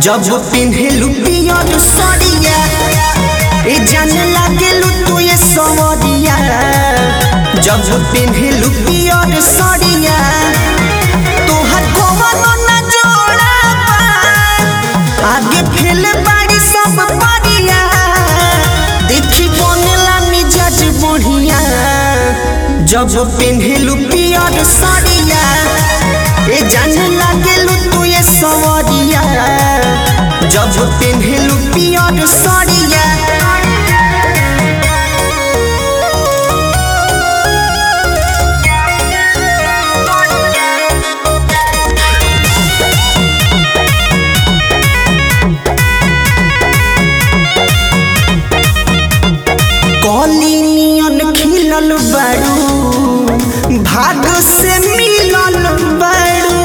जब पिन्हेलु पियर सरिया ए जाने लागेलु तू ये सवरिया जब पिन्हेलु पियर सरिया तोहर कवनो न जोड़ा बा आगे फेल बाड़ी सब परिया देखी बनेला मिजाज बढ़िया जब पिन्हेलु पियर सरिया ए जाने लागेलु तू ये सवरिया जब पिन्हेलु पियर सरिया कली नियन खिलल बारू भाग से मिलल बारू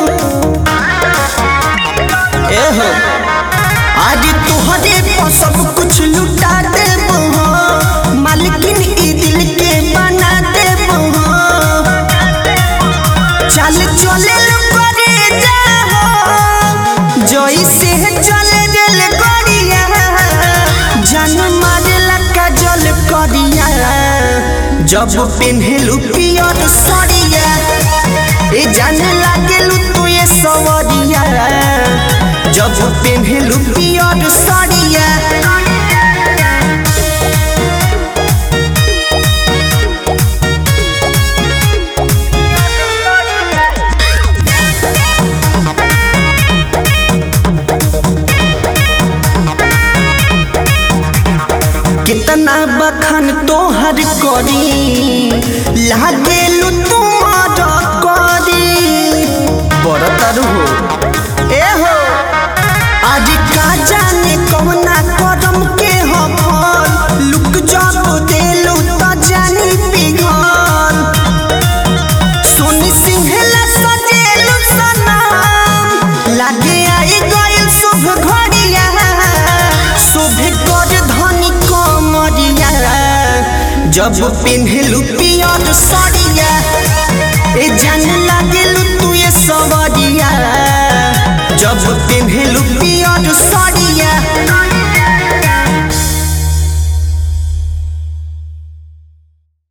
एहो आज तोहरे पर सब कुछ लुटा देबो मालकिन ई दिल के बना देबो चल चले करे जाओ जैसे चले दिल करिया जन मारेला काजल करिया जब पेन्हेलु पियर सरिया ए जाने लागेलु तू ये सवरिया जब पेन्हेलु पियर सरिया कितना बखन तोहर करी लागेलु तुमार करी बरतर हो ए हो आज का जाने कौना करम के हो फल लुक जब देलु त जानी पिघल सोनी सिंहला सजेलु सनम लागे आई गइल शुभ घड़िया शुभ कर धनी कमरिया जब पिन्हलु पियर सरिया ए जान लागेलु तू ये सवरिया जब पिन्हलु पियर सरिया